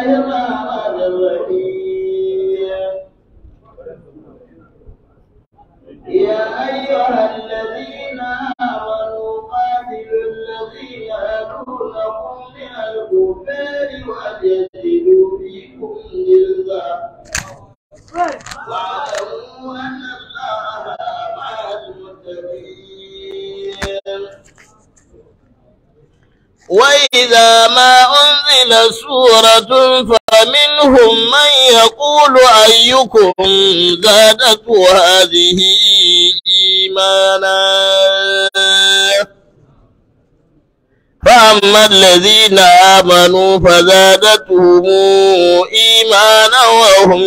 الرحمن الرحيم يا أيها الذين آمنوا قاتلوا الذين يلونكم من الكفار وليجدوا فيكم غلظة واعلموا أن الله مع المتقين وإذا ما أنزل سورة فمنهم من يقول أيكم زادته هذه إيمانا فأما الذين آمنوا فزادتهم إيمانا وهم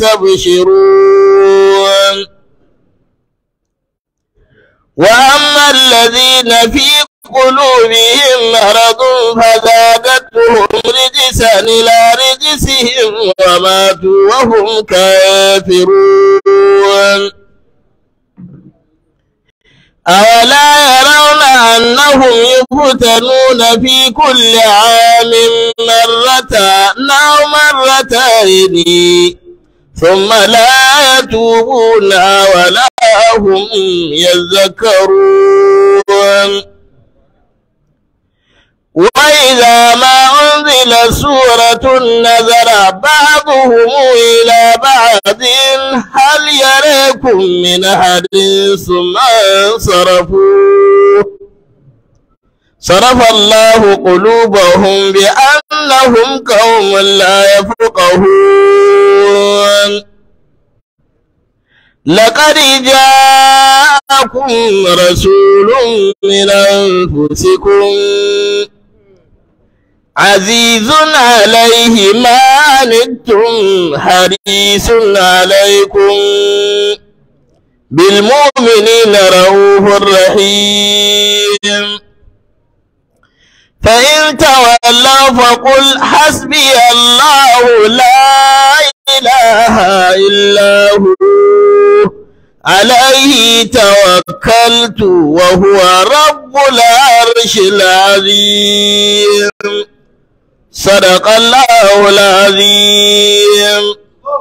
يستبشرون وأما الذين في قلوبهم مرض فزادتهم رجسا إلى رجسهم وماتوا وهم كافرون أولا يرون أنهم يفتنون في كل عام مرة أو مرتين ثم لا يتوبون ولا هم يذكرون وإذا ما أنزل سورة نظر بعضهم إلى بعض هل يريكم من أحد ثم انصرفوا صرف الله قلوبهم بأنهم قوم لا يفقهون لقد جاءكم رسول من أنفسكم عزيز عليه ما عنتم حريص عليكم بالمؤمنين رؤوف رحيم فإن تولوا فقل حسبي الله لا إله إلا هو عليه توكلت وهو رب العرش العظيم صدق الله العظيم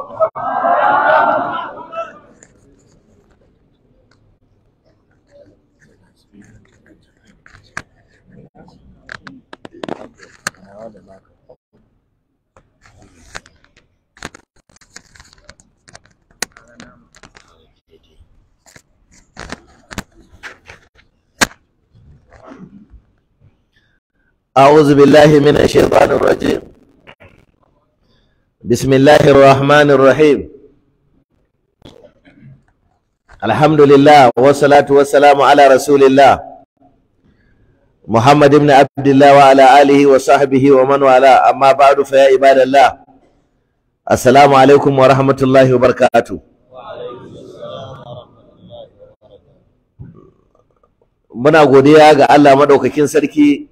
أعوذ بالله من الشيطان الرجيم بسم الله الرحمن الرحيم الحمد لله والصلاة والسلام على رسول الله محمد بن عبد الله وعلى آله وصحبه ومن والاه أما بعد فيا عباد الله السلام عليكم ورحمة الله وبركاته muna godiya ga Allah madaukakin sarki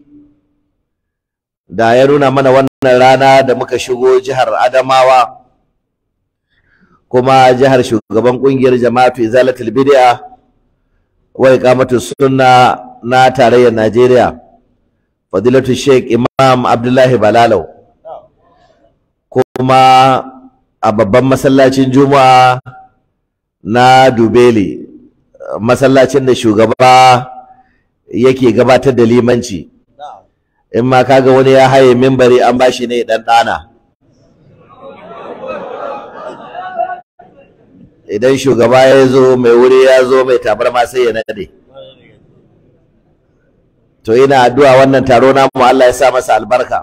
da ya nuna mana wannan rana da muka shigo jihar Adamawa kuma jihar shugaban kungiyar jama'atu izalatul bid'a wa iqamatu sunna na tarayyar Najeriya fadilatu Sheikh Imam Abdullahi Balalau kuma a babban masallacin Juma'a na Dubeli masallacin da shugaba yake gabatar da limanci in ma kaga wani ya haye mimbari an bashi ne dan dana idan shugaba ya zo mai wuri ya zo mai tabarma sai ya nade to ina addu'a wannan taro namu Allah ya sa masa albarka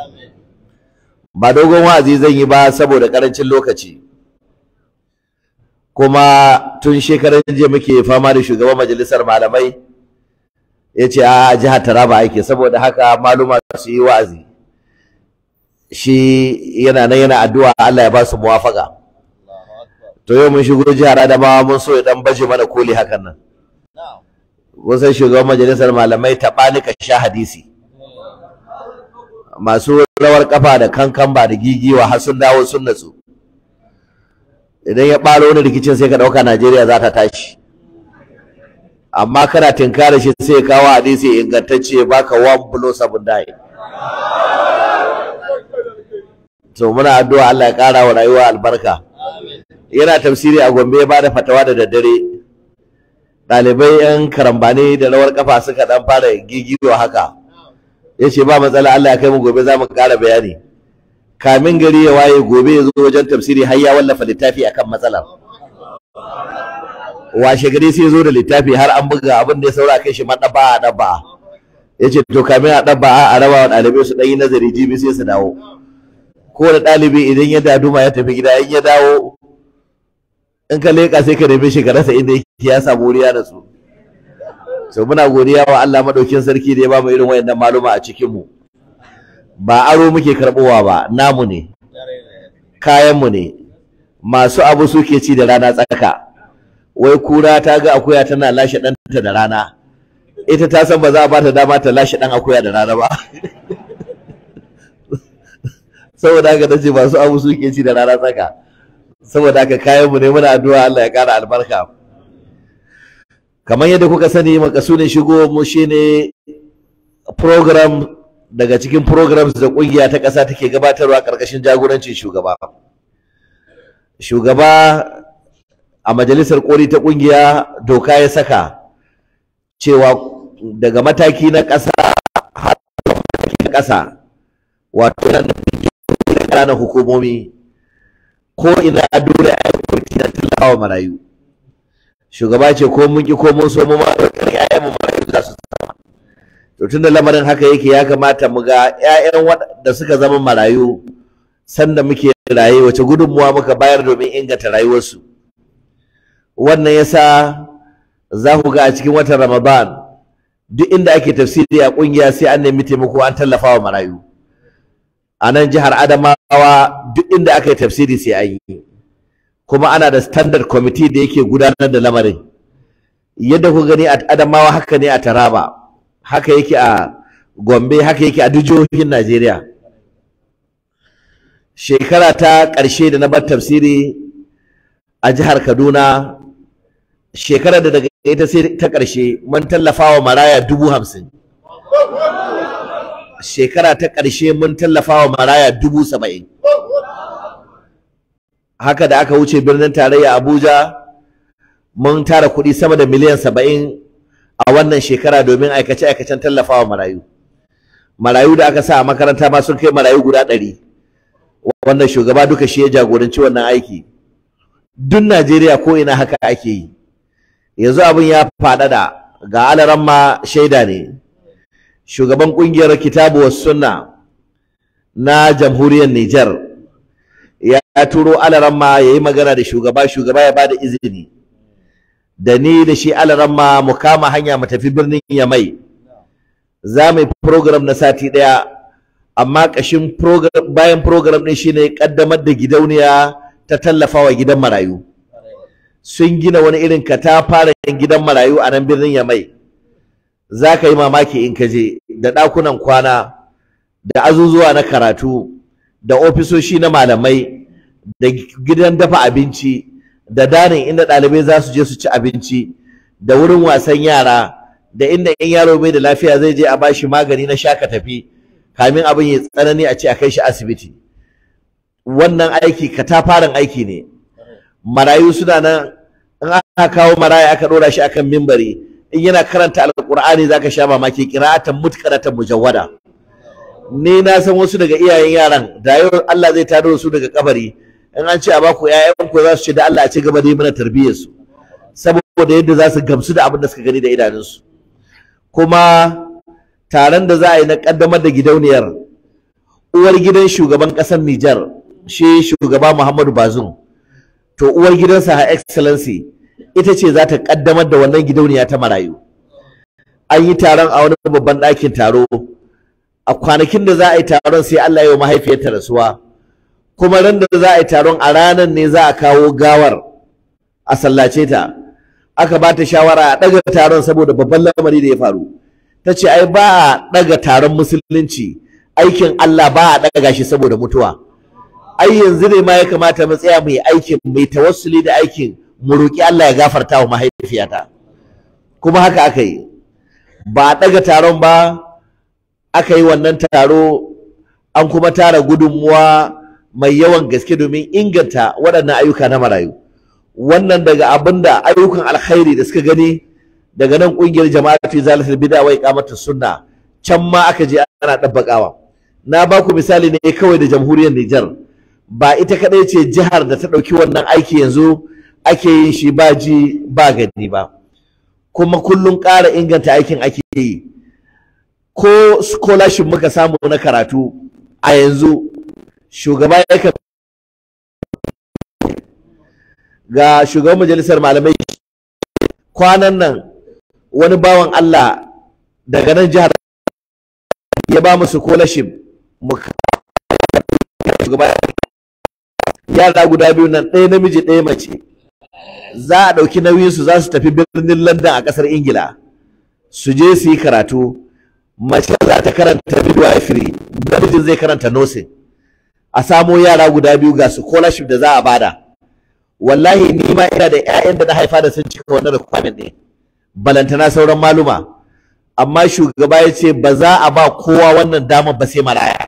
ba dogon wa'azi zan yi ba saboda karancin lokaci kuma tun shekaran jiya muke fama da shugaban majalisar malamai ya ce a jihar Taraba ake saboda haka maluma su yi wa'azi shi yana nan yana addu'a Allah ya ba su muwafaka to yau mun shigo jihar Adamawa mun so ya dan baje mana koli hakan nan wasan shugaban majalisar malamai taɓani ka sha hadisi masu rawar kafa da kankan ba da gigiwa har sun dawo sun natsu idan ya ɓaro wani rikicin sai ka ɗauka Najeriya za ta tashi amma kana tinkara shi sai ya kawo hadisi ingantacce ya baka one blow seven die to muna addu'a Allah ya ƙara wa rayuwa albarka yana tafsiri a Gombe ya bada fatawa da daddare ɗalibai yan karambani da rawar kafa suka dan fara gigiwa haka yace ba matsala Allah ya kai mu gobe za mu ƙara bayani kamin gari ya waye gobe ya zo wajen tafsiri har ya wallafa littafi akan matsalar washe gari sai zo da littafi har an buga abin da ya saura kai shi madaba a daba yace to kamin a daba a raba wa ɗalibai su ɗan yi nazari jibi sai su dawo kowane ɗalibi idan ya daduma ya tafi gida in ya dawo in ka leƙa sai ka nemi shi ka rasa inda yake ya samu wuriya da su so muna godiya wa Allah madaukin sarki da ya bamu irin wayannan maluma a cikin mu ba aro muke karbowa ba namu ne kayan mu ne masu abu suke ci da rana tsaka wai kura ta ga akuya tana lashe ɗanta da rana ita ta san ba za a ba ta dama ta lashe ɗan akuya da rana ba saboda haka nace masu abu suke ci da rana tsaka saboda haka kayan mu ne muna addu'a Allah ya kara albarka kamar yadda kuka sani makasudin shigo mu shine program daga cikin programs da kungiya ta ƙasa take gabatarwa ƙarƙashin jagorancin shugaba shugaba a majalisar koli ta kungiya doka ya saka cewa daga mataki na ƙasa har mataki na ƙasa wato nan ƙananan hukumomi ko ina dole a yi kwamiti na tallafawa marayu shugaba ce ko mun ki ko mun so mu ma ƴaƴan mu marayu za su zama to tunda lamarin haka yake ya kamata mu ga ƴaƴan waɗanda suka zama marayu sanda muke raye wace gudunmuwa muka bayar domin inganta rayuwarsu wannan yasa za ku ga a cikin watan Ramadan duk inda ake tafsiri a kungiya sai an nemi taimako an tallafa wa marayu a nan jihar Adamawa duk inda aka yi tafsiri sai an yi kuma ana da standard committee da yake gudanar da lamarin yadda ku gani a Adamawa haka ne a Taraba haka yake a Gombe haka yake a duk jihohin Najeriya shekara ta ƙarshe da na bar tafsiri a jihar Kaduna shekarar da daga ita sai ta ƙarshe mun tallafa wa maraya dubu hamsin shekara ta ƙarshe mun tallafa wa maraya dubu saba'in haka da aka wuce birnin tarayya abuja mun tara kuɗi sama da miliyan saba'in a wannan shekara domin aikace-aikacen tallafa wa marayu marayu da aka sa a makaranta ma sun kai marayu guda ɗari wannan shugaba duka shi ya jagoranci wannan aiki duk najeriya ko ina haka ake yi yanzu abin ya faɗaɗa ga alaran ma shaida ne shugaban ƙungiyar kitabu was sunna na jamhuriyar Nijar ya turo alaran ma ya yi magana da shugaba shugaba ya bada izini da ni da shi alaran ma mu kama hanya mu tafi birnin Yamai za mu yi program na sati ɗaya amma ƙashin bayan program ɗin shine ƙaddamar da gidauniya ta tallafawa gidan marayu sun gina wani irin katafaren gidan marayu a nan birnin Yamai za ka yi mamaki in ka je da ɗakunan kwana da azuzuwa na karatu da ofisoshi na malamai da gidan dafa abinci da danin inda ɗalibai za su je su ci abinci da wurin wasan yara da inda in yaro bai da lafiya zai je a bashi magani na shaka tafi kamin abin ya tsanani a ce a kai shi asibiti wannan aiki katafaren aiki ne marayu suna nan in aka kawo maraya aka ɗora shi akan mimbari in yana karanta alƙur'ani zaka sha mamaki qira'atan mutqaratan mujawwada ni na san wasu daga iyayen yaran da yau Allah zai tado su daga kabari in an ce a baku ƴaƴan ku za su ce da Allah a ci gaba da yi mana tarbiyyar su saboda yadda za su gamsu da abin da suka gani da idanunsu kuma taron da za a yi na kaddamar da gidauniyar uwar gidan shugaban ƙasar Nijar shi shugaba Muhammadu Bazoum to uwar gidansa Her Excellency ita ce za ta kaddamar da wannan gidauniya ta marayu an yi taron a wani babban ɗakin taro a kwanakin da za a yi taron sai Allah ya yi mahaifiyarta rasuwa kuma ran da za a yi taron a ranar ne za a kawo gawar a sallace ta aka ba ta shawara a ɗaga taron saboda babban lamari da ya faru ta ce ai ba a ɗaga taron musulunci aikin Allah ba a ɗaga shi saboda mutuwa ai yanzu ne ma ya kamata mu tsaya mu yi aikin mai tawassuli da aikin mu roƙi Allah ya gafarta wa mahaifiyata kuma haka aka yi ba a ɗaga taron ba aka yi wannan taro an kuma tara gudunmuwa mai yawan gaske domin inganta waɗannan ayyuka na marayu wannan daga abinda ayyukan alkhairi da suka gani daga nan ƙungiyar jama'atu zalatul bid'a wa iqamatus sunna can ma aka je ana dabbakawa na ba ku misali ne kawai da jamhuriyar Nijar ba ita kadai ce jihar da ta ɗauki wannan aiki yanzu ake yin shi ba ji ba gani ba kuma kullum ƙara inganta aikin ake yi ko scholarship muka samu na karatu a yanzu shugaba ya ga shugaban majalisar malamai kwanan nan wani bawan Allah daga nan jihar ya ba mu scholarship mu shugaba yara guda biyu nan ɗaya namiji ɗaya mace za a ɗauki nauyinsu za su tafi birnin London a ƙasar Ingila su je su yi karatu mace za ta karanta midwifery namijin zai karanta nursing a samo yara guda biyu ga scholarship da za a bada wallahi ni ma ina da ƴaƴan da na haifa da sun cika wannan requirement ne balantana sauran maluma amma shugaba ya ce ba za a ba kowa wannan damar ba sai maraya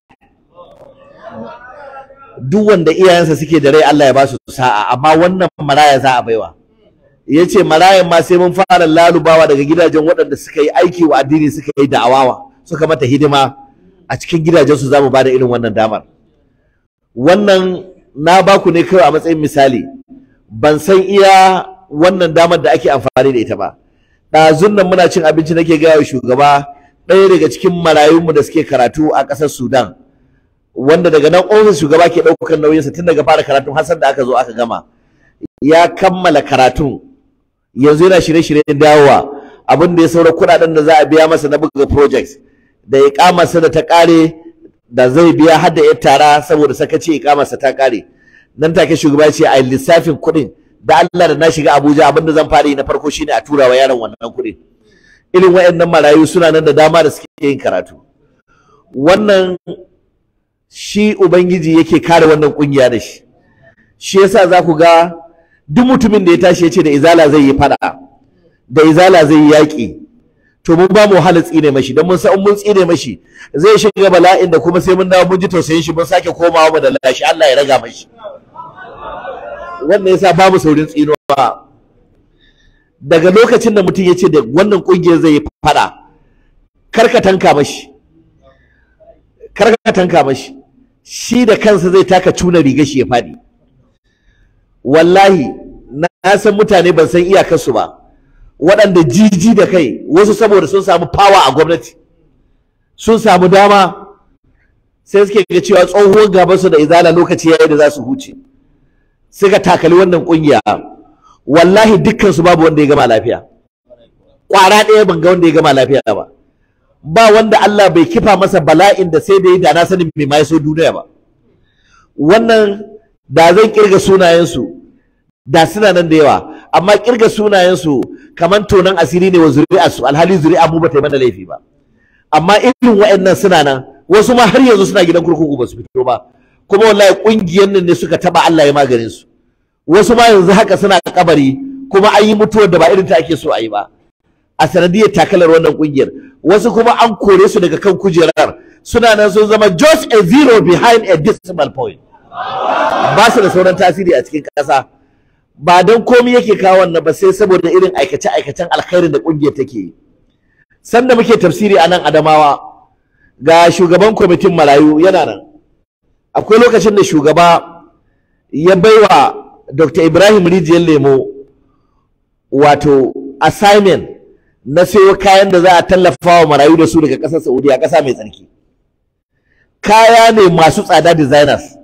duk wanda iyayensa suke da rai Allah ya ba su sa'a amma wannan maraya za a baiwa ya ce marayan ma sai mun fara lalubawa daga gidajen waɗanda suka yi aiki wa addini suka yi da'awawa suka mata hidima a cikin gidajensu za mu ba da irin wannan damar wannan na ba ku ne kawai a matsayin misali ban san iya wannan damar da ake amfani da ita ba ɗazun nan muna cin abinci nake gaya wa shugaba ɗaya daga cikin marayunmu da suke karatu a ƙasar sudan wanda daga nan ofis shugaba ke ɗaukar nauyinsa tun daga fara karatun har da aka zo aka gama ya kammala karatun yanzu yana shirye-shiryen dawowa abin da ya saura kuɗaɗen da za a biya masa na buga projects da iƙamarsa da ta ƙare da zai biya har da 'yar tara saboda sakaci iƙamarsa ta ƙare nan take shugaba ya ce a lissafin kuɗin da Allah da na shiga Abuja abin da zan fara yi na farko shine a tura wa yaron wannan kuɗin irin waɗannan marayu suna nan da dama da suke yin karatu wannan shi ubangiji yake kare wannan kungiya da shi shi yasa za ku ga duk mutumin da ya tashi ya ce da izala zai yi fada da izala zai yi yaƙi to mun ba mu wahala tsine mashi don mun san mun tsine mashi zai shiga bala'in da kuma sai mun dawo mun ji tausayin shi mun sake komawa mu da lashi Allah ya raga mashi wannan yasa babu saurin tsinuwa daga lokacin da mutum ya ce da wannan kungiyar zai yi fada karka tanka mashi karka tanka mashi shi da kansa zai taka cuna riga shi ya faɗi wallahi na san mutane ban san iyakarsu ba waɗanda jiji da kai wasu saboda sun samu fawa a gwamnati sun samu dama sai suke ga cewa tsohuwar gabansu da izala lokaci yayi da za su huce suka takali wannan kungiya wallahi dukkansu babu wanda ya gama lafiya ƙwara ɗaya ban ga wanda ya gama lafiya ba ba wanda Allah bai kifa masa bala'in da sai da yi da na sanin mai mai so duniya ba wannan da zan kirga sunayensu da suna nan da yawa amma kirga sunayensu kamar tonan asiri ne wa zuri'a su alhali zuri'a mu bata yi mana laifi ba amma irin wa'annan suna nan wasu ma har yanzu suna gidan kurkuku ba su fito ba kuma wallahi kungiyar nan ne suka taba Allah ya maganin su wasu ma yanzu haka suna kabari kuma an yi mutuwar da ba irin ta ake so a yi ba a sanadiyar takalar wannan kungiyar wasu kuma an kore su daga kan kujerar suna nan sun zama just a zero behind a decimal point ba su da sauran tasiri a cikin ƙasa ba don komi yake kawo wannan ba sai saboda irin aikace-aikacen alkhairin da kungiyar take yi sanda muke tafsiri a nan adamawa ga shugaban kwamitin marayu yana nan akwai lokacin da shugaba ya baiwa dr ibrahim rijiyar lemo wato assignment na sayo kayan da za a tallafa wa marayu da su daga ƙasar Saudiya ƙasa mai tsarki kaya ne masu tsada designers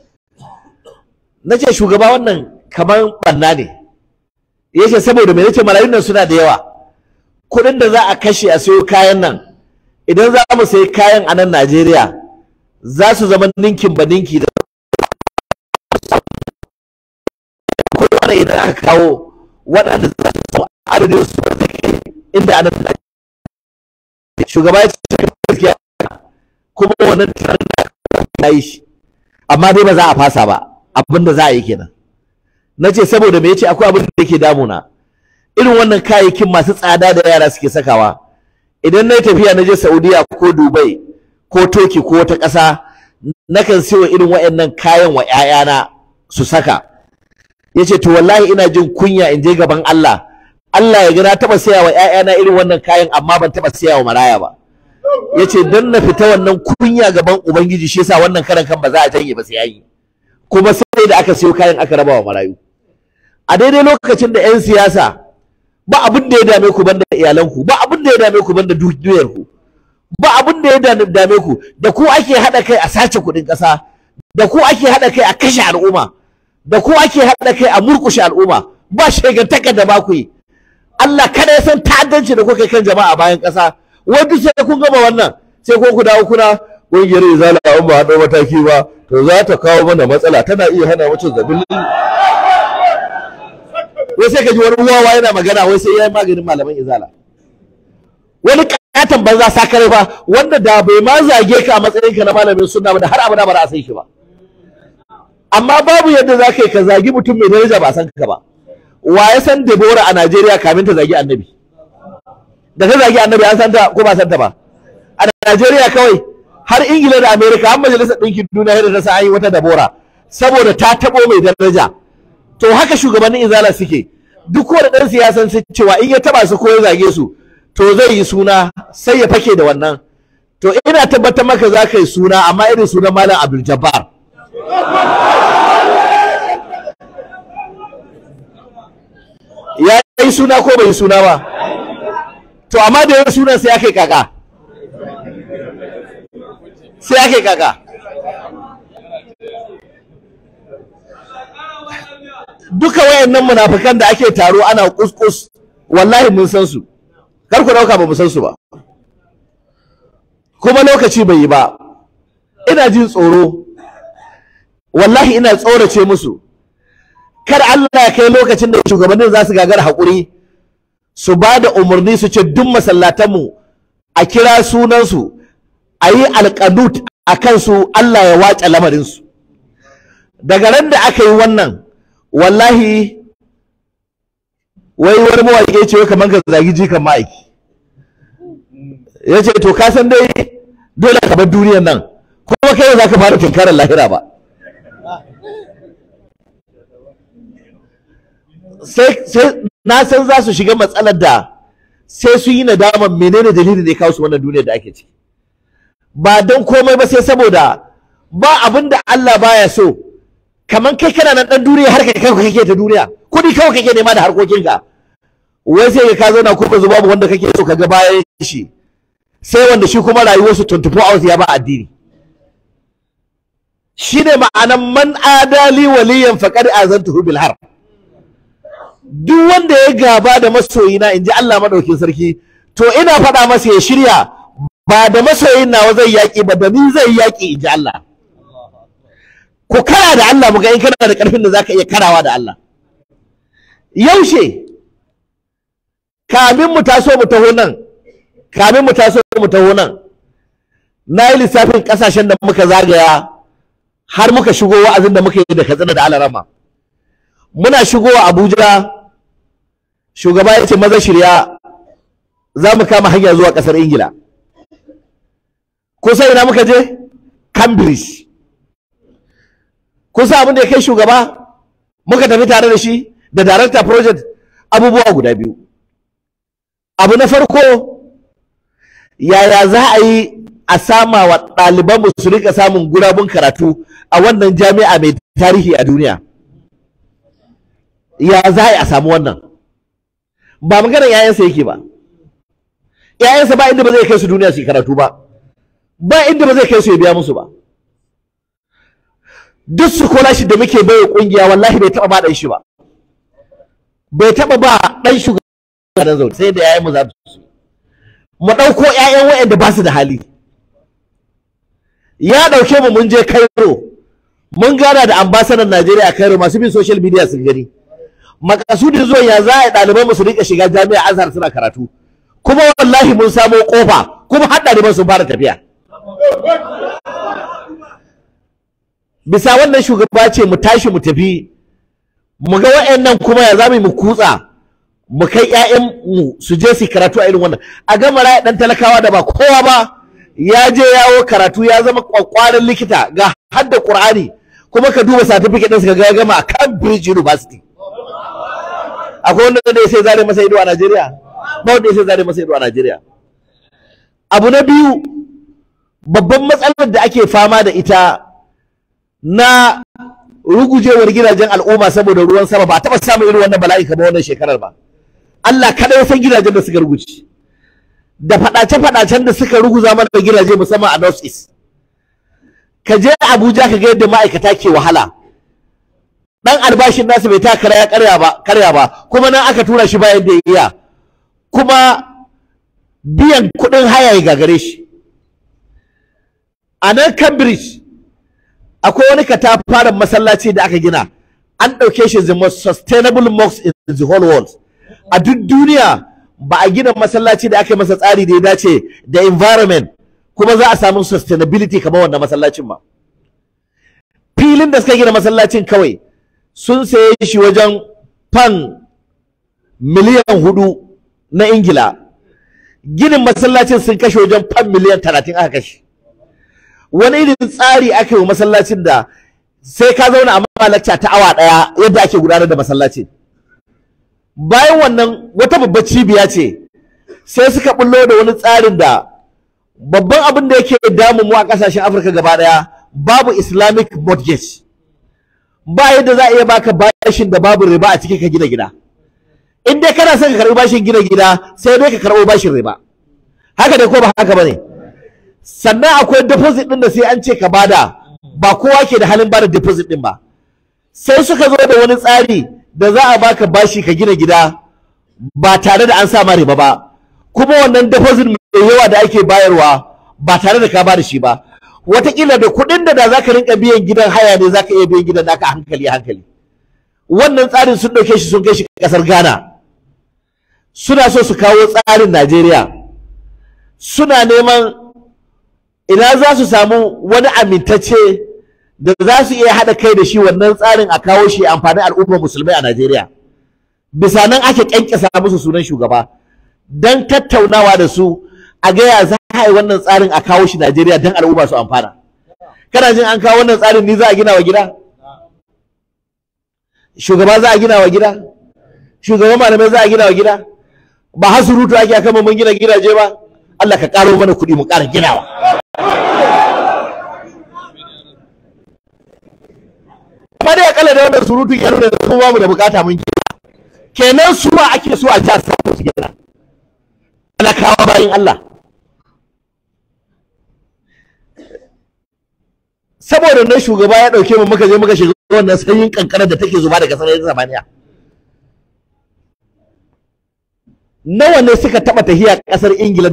na ce shugaba wannan kamar ɓanna ne ya ce saboda mai nace marayun nan suna da yawa kuɗin da za a kashe a sayo kayan nan idan za mu sayi kayan a nan Najeriya za su zama ninkin ba ninki da kuma idan aka kawo waɗanda za su adadin su ba zai kai inda ana shugaba ya ce gaskiya kuma wannan tunanin da ya yi shi amma dai ba za a fasa ba abin da za a yi kenan na ce saboda me yace akwai abin da yake damuna irin wannan kayayyakin masu tsada da yara suke sakawa idan na yi tafiya na je Saudiya ko Dubai ko Turkey ko wata ƙasa nakan siyo irin waɗannan kayan wa ƴaƴana su saka yace to wallahi ina jin kunya in je gaban Allah Allah ya ga na taɓa siya wa ƴaƴana irin wannan kayan amma ban taɓa siya wa maraya ba yace don na fita wannan kunya gaban ubangiji shi yasa wannan karan kan ba za a janye ba sai yayi kuma sai da aka siyo kayan aka raba wa marayu a daidai lokacin da 'yan siyasa ba abin da ya dame ku banda iyalanku ba abin da ya dame ku banda dukiyarku ba abin da ya dame ku da ku ake haɗa kai a sace kuɗin ƙasa da ku ake haɗa kai a kashe al'umma da ku ake haɗa kai a murƙushe al'umma ba shegantaka da ba ku yi Allah kada ya san ta'addanci da kuka kan jama'a bayan ƙasa wai duk sai kun gama wannan sai ko ku dawo kuna ƙungiyar izala in ba haɗo mataki ba to za ta kawo mana matsala tana iya hana mutum zabin wai sai ka ji wani wawa yana magana wai sai ya yi maganin malaman izala wani katon banza sakare fa wanda da bai ma zage ka a matsayin ka na malamin sunna ba da har abada ba za a san shi ba amma babu yadda za ka yi ka zagi mutum mai daraja ba a san ka ba wa ya san Debora a Najeriya kamin ta zagi annabi da ta zagi annabi an san ta ko ba san ta ba a Najeriya kawai har Ingila da Amerika har majalisar ɗinkin duniya da ta sa an yi wata Debora saboda ta taɓo mai daraja to haka shugabannin izala suke duk wani ɗan siyasan sun cewa in ya taɓa su ko ya zage su to zai yi suna sai ya fake da wannan to ina tabbatar maka za ka yi suna amma irin sunan malam Abdul Jabbar ya yi suna ko bai yi suna ba to amma da yin sunan sai aka yi kaka sai aka yi kaka duka wayannan munafikan da ake taro ana kuskus wallahi mun san su kar ku dauka ba mu san su ba kuma lokaci bai yi ba ina jin tsoro wallahi ina tsorace musu kar Allah ya kai lokacin da shugabannin za su gagara haƙuri su ba da umarni su ce duk masallatanmu a kira sunansu a yi alƙanut a kansu Allah ya wace lamarinsu daga ran da aka yi wannan wallahi wai wani mawaƙi ya ce kamar ka zagi jikan ma'aiki ya ce to ka san dai dole ka bar duniyar nan kuma kai za ka fara tunkarar lahira ba sai na san za su shiga matsalar da sai su yi nadamar menene dalilin da ya kawo su wannan duniyar da ake ci ba don komai ba sai saboda ba abin da Allah baya so kamar kai kana nan dan duniya har kai kai kake ta duniya kudi kawai kake nema da harkokinka wai sai ka zauna kuma zuba babu wanda kake so ka ga bayan shi sai wanda shi kuma rayuwarsu 24 hours ya ba addini shine ma'anan man adali waliyan faqad azantuhu bil harb duk wanda ya gaba da masoyina in ji Allah maɗaukin sarki to ina faɗa masa ya shirya ba da masoyin nawa zai yaƙi ba da ni zai yaƙi in ji Allah ku kara da Allah mu ga in kana da ƙarfin da zaka iya karawa da Allah yaushe kamin mu taso mu taho nan kamin mu taso mu taho nan na yi lissafin ƙasashen da muka zagaya har muka shigo wa'azin da muka yi da katsina da alarama muna shigowa Abuja shugaba ya ce maza shirya za mu kama hanya zuwa ƙasar Ingila kusa ina muka je Cambridge kusa abin da ya kai shugaba muka tafi tare da shi da director project abubuwa guda biyu abu na farko yaya za a yi a sama wa ɗalibanmu su rika samun gurabun karatu a wannan jami'a mai tarihi a duniya ya za a samu wannan ba maganar yayansa yake ba yayansa ba inda ba zai kai su duniya su karatu ba ba inda ba zai kai su ya biya musu ba duk su kola shi da muke bai kungiya wallahi bai taba ba dan shi ba bai taba ba dan shugaban zaune sai da yayan mu za su mu dauko yayan wayanda ba su da hali ya dauke mu mun je Cairo mun gana da ambasadan Najeriya a Cairo masu bin social media sun gani makasudin zuwa ya za a ɗaliban su rika shiga jami'a azhar suna karatu kuma wallahi mun samo kofa kuma har ɗaliban sun fara tafiya bisa wannan shugaba ce mu tashi mu tafi mu ga wa'annan kuma ya za mu kutsa mu kai ƴaƴan mu su je su karatu a irin wannan a ga maraya dan talakawa da ba kowa ba ya je yawo karatu ya zama kwakwaran likita ga hadda Qur'ani kuma ka duba certificate ɗinsa ga gama a Cambridge University akwai wanda da sai zare masa ido a Najeriya ba wanda sai zare masa ido a Najeriya abu na biyu babban matsalar da ake fama da ita na rugujewar gidajen al'umma saboda ruwan sama ba a taɓa samun irin wannan bala'i kamar wannan shekarar ba Allah kada ya san gidajen da suka ruguce da faɗace-faɗacen da suka ruguza mana gidaje musamman a North East ka je Abuja ka ga yadda ma'aikata ke wahala dan albashin nasu bai ta karya karya ba karya ba kuma nan aka tura shi bayan da ya iya kuma biyan kuɗin haya ya gagare shi a nan Cambridge akwai wani katafaren masallaci da aka gina an ɗauke shi the most sustainable mosque in the whole world a duk duniya ba a gina masallaci da aka yi masa tsari da ya dace da environment kuma za a samu sustainability kamar wannan masallacin ba filin da suka gina masallacin kawai sun saye shi wajen fan miliyan hudu na ingila ginin masallacin sun kashe wajen fan miliyan talatin aka kashe wani irin tsari aka yi wa masallacin da sai ka zauna a malacca ta awa ɗaya yadda ake gudanar da masallacin bayan wannan wata babbar cibiya ce sai suka bullo da wani tsarin da babban abin da yake damun mu a ƙasashen afirka gaba ɗaya babu islamic mortgage ba yadda za a iya baka bashin da babu riba a cikin ka gina gida in dai kana son ka karɓi bashin gina gida sai dai ka karɓo bashin riba haka dai ko ba haka bane sannan akwai deposit ɗin da sai an ce ka bada ba kowa ke da halin bada deposit ɗin ba sai suka zo da wani tsari da za a baka bashi ka gina gida ba tare da an sa ma riba ba kuma wannan deposit mai yawa da ake bayarwa ba tare da ka bada shi ba wataƙila da kuɗin da da za ka rinka biyan gidan haya ne za ka iya biyan gidan naka hankali hankali wannan tsarin sun ɗauke shi sun kai shi ƙasar ghana suna so su kawo tsarin najeriya suna neman ina za su samu wani amintacce da za su iya haɗa kai da shi wannan tsarin a kawo shi amfanin al'ummar musulmai a Najeriya. Bisa nan ake ƙyanƙyasa musu sunan shugaba don tattaunawa da su a gaya za a yi wannan tsarin a kawo shi Najeriya don al'umma su amfana. Kana jin an kawo wannan tsarin ni za a gina wa gida? Shugaba za a gina wa gida? Shugaban malamai za a gina wa gida? Ba hasurutu ake akan mun gina gidaje ba? Allah ka ƙaro mana kuɗi mu ƙara ginawa. amma dai akalla da wannan surutun ya nuna da ba mu da bukata mun gina kenan su ma ake so a ja samu su gina talakawa bayan Allah saboda nan shugaba ya dauke mu muka je muka shiga wannan sanyin kankanar da take zuba daga sararin samaniya nawa ne suka taba tahiya kasar ingila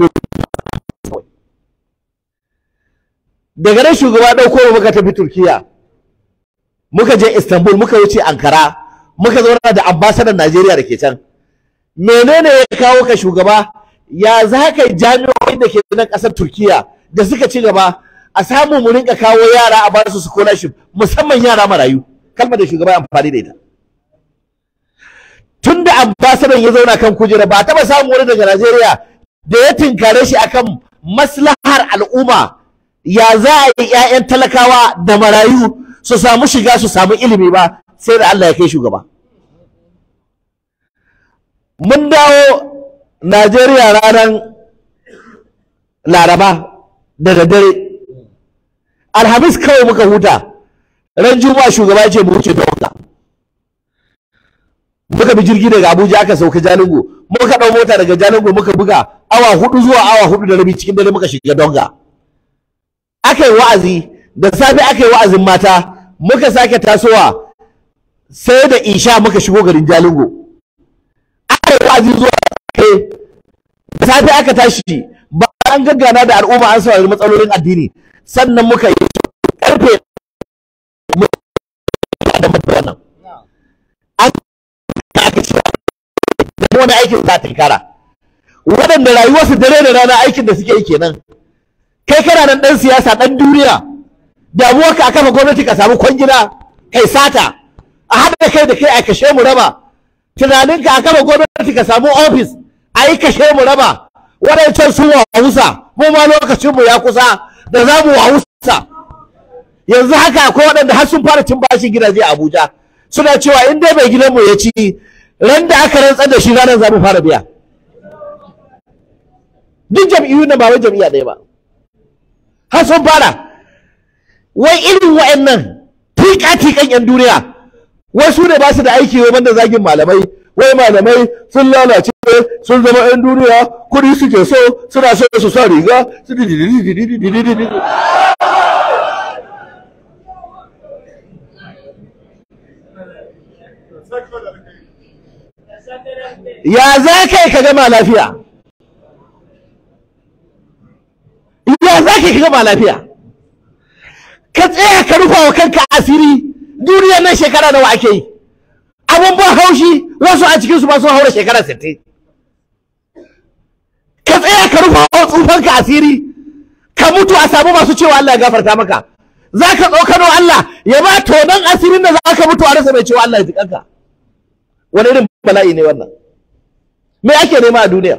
daga nan shugaba dauko mu muka tafi turkiya muka je Istanbul muka wuce Ankara muka zauna da ambasadan Najeriya da ke can menene ya kawo ka shugaba ya za ka jami'o'in da ke nan ƙasar Turkiya da suka ci gaba a samu mu rinka kawo yara a basu scholarship musamman yara marayu kalmar da shugaba amfani da ita tun da ambasadan ya zauna kan kujera ba taɓa samun wani daga Najeriya da ya tinkare shi akan maslahar al'umma ya za a yi 'ya'yan talakawa da marayu su samu shiga su samu ilimi ba sai da Allah ya kai shugaba mun dawo Najeriya ranar Laraba da daddare Alhamis kawai muka huta ran Juma'a shugaba ya ce mu wuce Donga muka bi jirgi daga Abuja aka sauka Jalingo muka ɗau mota daga Jalingo muka buga awa hudu zuwa awa hudu da rabi cikin dare muka shiga Donga aka yi wa'azi da safe aka yi wa'azin mata muka sake tasowa sai da isha muka shigo garin jalingo aka yi wa'azi zuwa kai da safe aka tashi ba an gaggana da al'umma an saurari matsalolin addini sannan muka yi karfe da wannan an aka ce da wani aikin za ta kara waɗanda rayuwarsu dare da rana aikin da suke yi kenan kai kana nan ɗan siyasa ɗan duniya damuwar ka kafa gwamnati ka samu kwangila kai sata a haɗa kai da kai a kashe mu raba tunanin ka a kafa gwamnati ka samu ofis a yi kashe mu raba waɗancan sun wawusa mu ma lokacinmu ya kusa da za mu wawusa yanzu haka akwai waɗanda har sun fara cin bashin gidaje a Abuja suna cewa in dai bai gidanmu ya ci ran da aka rantsar da shi ranar za mu fara biya duk jam'iyyu na ba wai jam'iyya ɗaya ba har sun fara wai irin wa'annan tika-tikan 'yan duniya wai su ne ba su da aiki wai banda zagin malamai wai malamai sun lalace sun zama 'yan duniya kuɗi suke so suna so su sa riga su ya za ka yi ka gama lafiya ya za ka yi ka gama lafiya ka tsaya ka rufa wa kanka asiri duniya nan shekara nawa ake yi abun ban haushi wasu a cikinsu ba sun haura shekara 60 ka tsaya ka rufa wa tsufanka asiri ka mutu a samu masu cewa Allah ya gafarta maka za ka tsokano Allah ya ba tonon asirin da za ka mutu a rasa mai cewa Allah ya ji kanka wani irin bala'i ne wannan me ake nema a duniya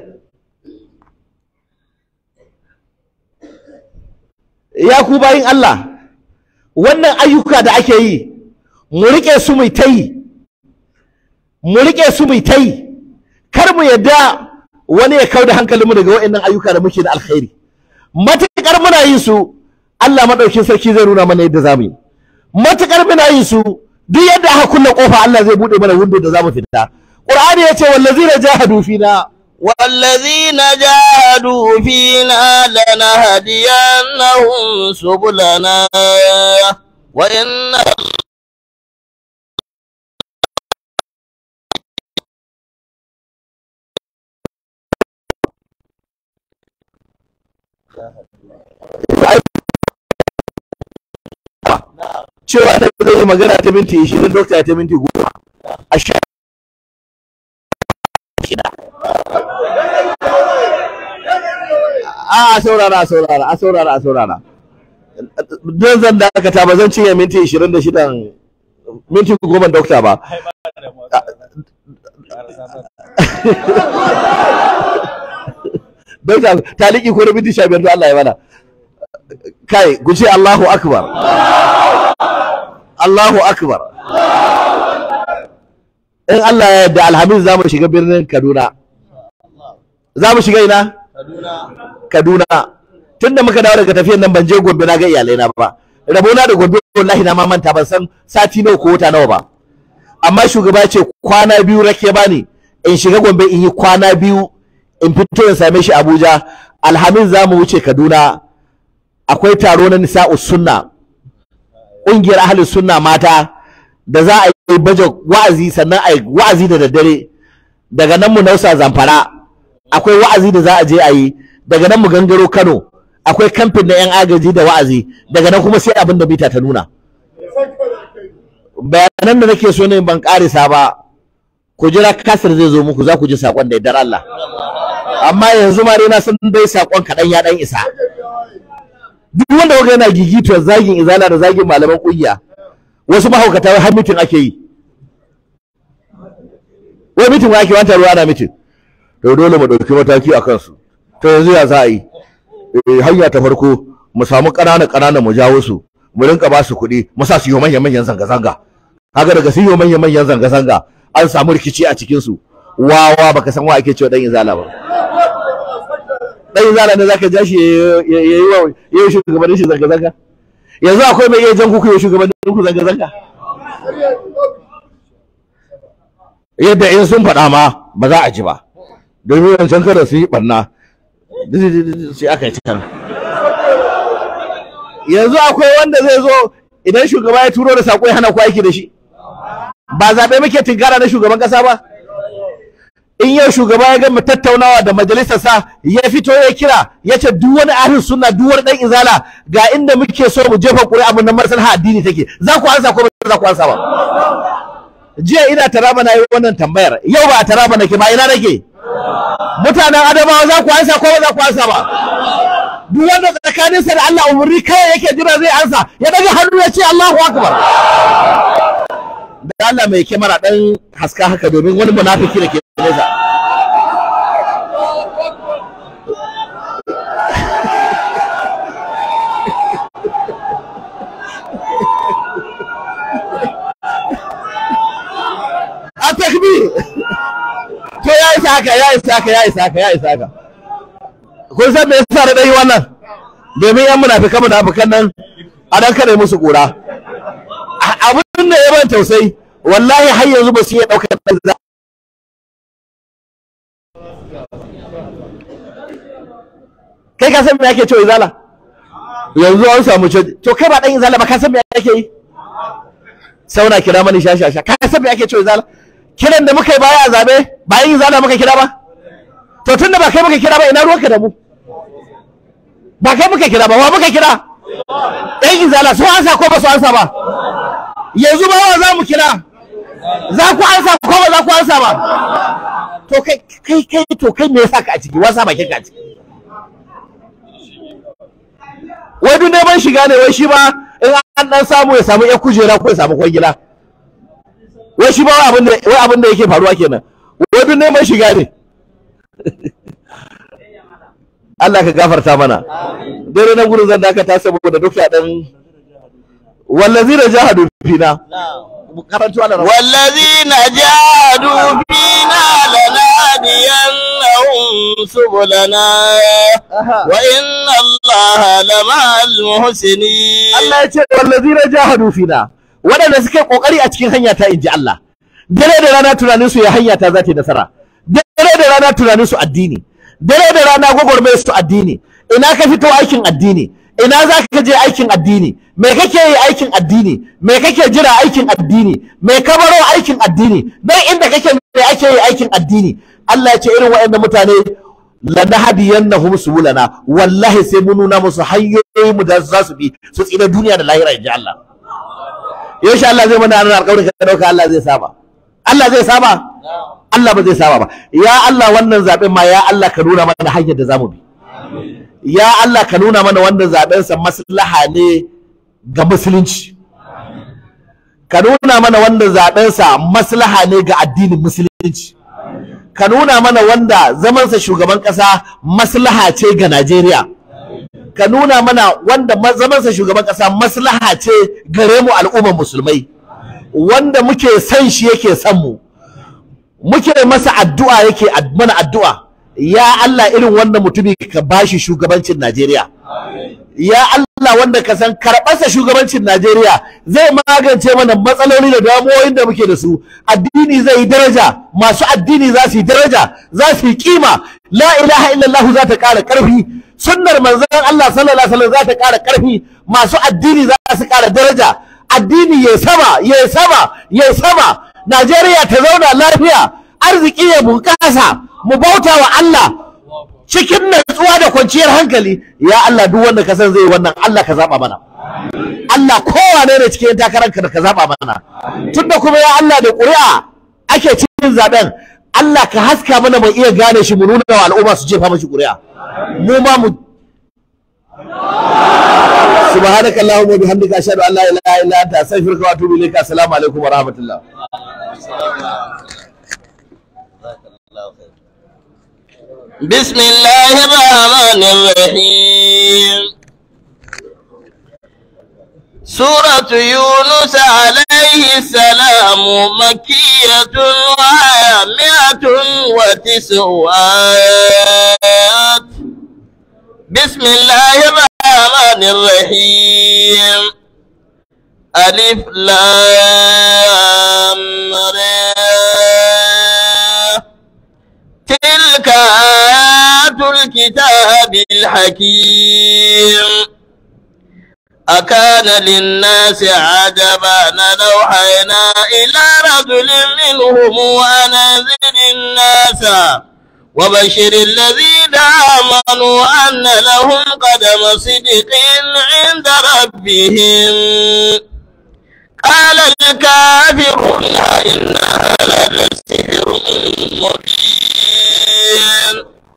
ya ku bayin Allah wannan ayyuka da ake yi mu riƙe su mai ta yi mu riƙe su mai ta yi kar mu yadda wani ya kau da hankalinmu daga waɗannan ayyuka da muke da alkhairi matuƙar muna yin su Allah maɗaukin sarki zai nuna mana yadda za mu yi matuƙar muna yin su duk yadda aka kulle ƙofa Allah zai buɗe mana windo da za mu fita Qur'ani ya ce wallazina jahadu fina والذين جاهدوا فينا لنهدينهم سبلنا وإن cewa da zai yi magana ta minti 20 dokta ta minti 10 a sha shida a saurara a saurara a saurara a saurara don zan dakata ba zan cinye minti 26 minti goma dokta ba dokta taliki ko da minti 15 don Allah ya mana kai ku ce Allahu akbar Allahu akbar in Allah ya yarda alhamis za mu shiga birnin Kaduna za mu shiga ina Kaduna tunda muka dawo daga tafiyar nan ban je Gombe na ga iyalai na ba rabona da Gombe wallahi na ma manta ban san sati nawa ko wata nawa ba amma shugaba ya ce kwana biyu rake bani in shiga Gombe in yi kwana biyu in fito in same shi Abuja alhamis za mu wuce Kaduna akwai taro na nisa'u sunna ƙungiyar ahalin sunna mata da za a yi baje wa'azi sannan a yi wa'azi da daddare daga nan mu nausa zamfara akwai wa'azi da za a je a yi daga nan mu gangaro kano akwai kamfin na 'yan agaji da wa'azi daga nan kuma sai abin da bita ta nuna bayanan da nake so ne ban karisa ba ku jira kasar zai zo muku za ku ji saƙon da yardar Allah amma yanzu ma dai na san dai saƙon kaɗan ya ɗan isa duk wanda kuka yana gigituwar zagin izala da zagin malaman kungiya wasu mahaukata har mitin ake yi wai mitin wa ake wanta ruwa ana mitin to dole mu ɗauki mataki a kansu to yanzu ya za a yi hanya ta farko mu samu ƙanana ƙanana mu jawo su mu rinka ba su kuɗi mu sa su yi manyan manyan zanga zanga haka daga su yi manyan manyan zanga zanga an samu rikici a cikin su wawa baka san wa ake cewa dan izala ba dan izala ne zaka ja shi ya yi wa ya yi shugabannin shi zanga zanga yanzu akwai mai iya jan kuku ya shugabannin ku zanga zanga yadda in sun faɗa ma ba za a ji ba domin wancan kada su yi ɓarna sai aka yi cikin yanzu akwai wanda zai zo idan shugaba ya turo da saƙo ya hana ku aiki da shi ba zaɓe muke tinkara na shugaban ƙasa ba in yau shugaba ya gama tattaunawa da majalisarsa ya fito ya kira ya ce duk wani ahlus sunna duk wani dan izala ga inda muke so mu jefa ƙuri'a mun nan maslaha addini take za ku ansa ko ba za ku ansa ba jiya ina taraba na yi wannan tambayar yau ba a taraba nake ba ina nake mutanen adamawa za ku ansa ko ba za ku ansa ba duk wanda tsakaninsa da Allah umurni kai yake jira zai ansa ya daga hannu ya ce Allahu akbar da Allah mai kyamara dan haska haka domin wani munafiki da ke nesa to ya isa haka ya isa haka ya isa haka ya isa haka kun san me yasa da dai wannan domin yan munafikan munafikan nan a dan kare musu kura abin da ya ban tausayi wallahi har yanzu ba su iya daukar dan za kai ka san me yake cewa izala yanzu an samu canji to kai ba dan izala ba ka san me yake yi sauna kira mani shashasha ka san me yake cewa izala kiran da muka yi baya a zabe ba yin izala muka kira ba to tunda ba kai muka kira ba ina ruwanka da mu ba kai muka kira ba wa muka kira ɗan izala su ansa ko ba su ansa ba yanzu ba wa za mu kira za ku ansa ko ba za ku ansa ba to kai kai kai to kai me yasa ka a ciki wasa bakin ka a ciki wai duk neman shiga ne wai shi ba in an dan samu ya samu ya kujera ko ya samu kwangila wai shi ba wai abin da wai abin da yake faruwa kenan wai duk neman shiga ne Allah ka gafarta mana dare nan gurin zan dakata saboda duk ya dan wallazina jahadu fina karantu Allah والذين جاهدوا فينا لنهدينهم سبلنا وإن الله لمع المحسنين Allah ya ce wallazina jahadu fina waɗanda suke kokari a cikin hanya ta inji Allah dare da rana tunanin su ya hanya ta za ta yi nasara dare da rana tunanin su addini dare da rana gwagwarmayar su addini ina ka fito aikin addini ina za ka je aikin addini me kake yi aikin addini me kake jira aikin addini me ka baro aikin addini dan inda kake me ake yi aikin addini Allah ya ce irin waɗannan mutane lanahdiyannahum subulana wallahi sai mun nuna musu hanyoyi mu da za su bi su tsira duniya da lahira inji Allah yaushe Allah zai mana ranar alƙawari ka dauka Allah zai saba Allah zai saba Allah ba zai saba ba ya Allah wannan zaben ma ya Allah ka nuna mana hanyar da zamu bi ya Allah ka nuna mana wannan zaben sa maslaha ne ga musulunci ka nuna mana wannan zaben sa maslaha ne ga addinin musulunci ka nuna mana wanda zamansa shugaban ƙasa maslaha ce ga Najeriya ka nuna mana wanda ma- zamansa shugaban ƙasa maslaha ce gare mu al'ummar musulmai wanda muke san shi yake san mu muke masa addu'a yake ad- mana addu'a ya Allah irin wannan mutumi ka bashi shugabancin Najeriya ya Allah wanda ka san karɓarsa shugabancin Najeriya zai magance mana matsaloli da damuwoyin da muke da su addini zai yi daraja masu addini za su yi daraja za su yi kima la ilaha illallah za ta ƙara ƙarfi sunnar manzon Allah sallallahu alaihi wasallam za ta ƙara ƙarfi masu addini za su ƙara daraja addini ya sama ya sama ya sama Najeriya ta zauna lafiya arziki ya bunƙasa mu bauta wa Allah cikin natsuwa da kwanciyar hankali ya Allah duk wanda ka san zai wannan Allah ka zaba mana Allah kowane ne cikin takarar ka da ka zaba mana tunda kuma ya Allah da ƙuri'a ake cikin zaben Allah ka haska mana mu iya gane shi mu nuna wa al'umma su jefa mashi ƙuri'a mu ma mu سبحانك اللهم وبحمدك اشهد ان لا اله الا انت استغفرك واتوب اليك السلام عليكم ورحمه الله بسم الله الرحمن الرحيم سورة يونس عليه السلام مكية وهي مئة وتسع آيات بسم الله الرحمن الرحيم ألف لام را تلك آيات الكتاب الحكيم أكان للناس عجبا أن أوحينا إلى رجل منهم أن أنذر الناس وبشر الذين آمنوا أن لهم قدم صدق عند ربهم قال الكافرون إن هذا لسحر مبين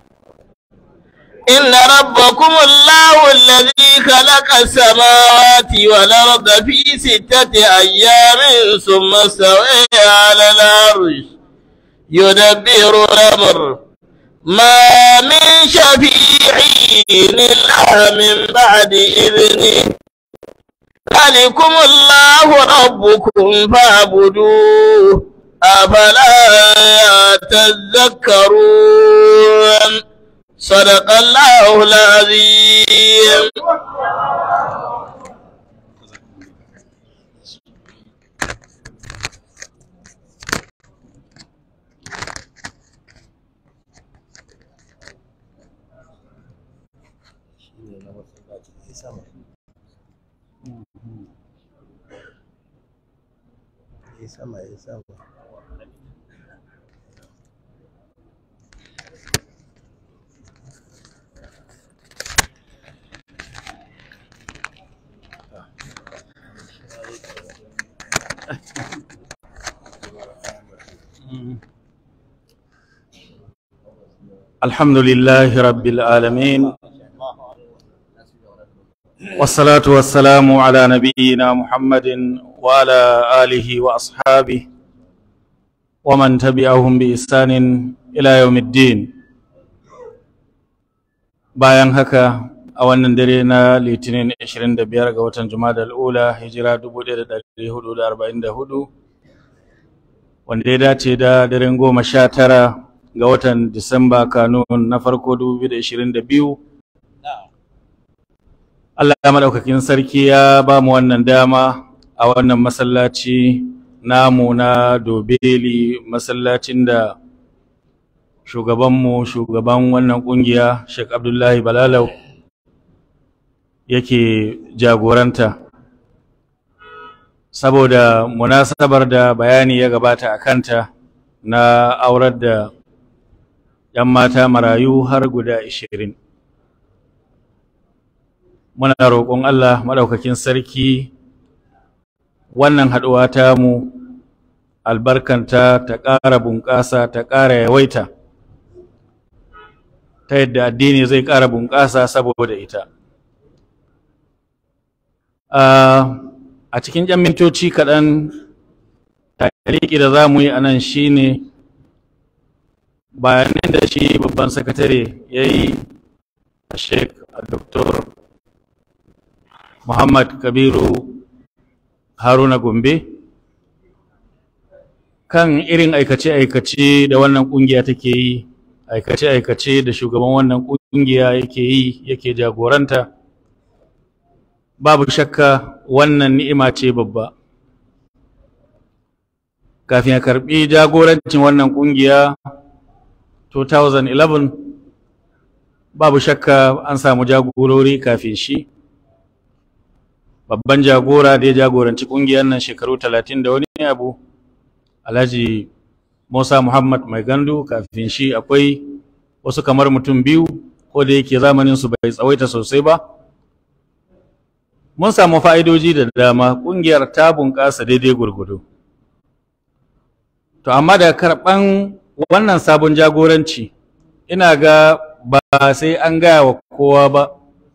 إن ربكم الله الذي خلق السماوات والأرض في ستة أيام ثم استوى على العرش يدبر الأمر ما من شفيع إلا من بعد إذنه ذلكم الله ربكم فاعبدوه أفلا تذكرون صدق الله العظيم sama ya sama الحمد لله رب العالمين والصلاة والسلام على نبينا محمد وعلى آله وأصحابه ومن تبعهم بإحسان إلى يوم الدين bayan haka a wannan dare na litinin 25 ga watan jumada al'ula hijira 1444 wanda ya dace da daren goma sha tara ga watan disamba kanun na farko 2022 Allah ya maɗaukakin sarki ya ba mu wannan dama a wannan masallaci namu na dobeli masallacin da shugabanmu shugaban wannan ƙungiya Sheikh Abdullahi Balalau yake jagoranta saboda munasabar da bayani ya gabata a kanta na aurar da 'yan mata marayu har guda ashirin. muna roƙon Allah maɗaukakin sarki wannan haɗuwa ta mu albarkanta ta ƙara bunƙasa ta ƙara yawaita ta yadda addini zai ƙara bunƙasa saboda ita a cikin ƴan mintoci kaɗan tariki da za mu yi a nan shi ne bayanin da shi babban sakatare ya yi a sheik a doktor Muhammad Kabiru Haruna Gombe kan irin aikace-aikace da wannan kungiya take yi, aikace-aikace da shugaban wannan kungiya yake yi yake jagoranta. Babu shakka wannan ni'ima ce babba. Kafin ya karbi jagorancin wannan kungiya 2011 babu shakka an samu jagorori kafin shi. babban jagora da ya jagoranci kungiyar nan shekaru talatin da wani abu alhaji musa muhammad mai gandu kafin shi akwai wasu kamar mutum biyu ko da yake zamanin su bai tsawaita sosai ba mun samu fa'idoji da dama kungiyar ta bunƙasa daidai gurgudu to amma da karɓan wannan sabon jagoranci ina ga ba sai an gaya wa kowa ba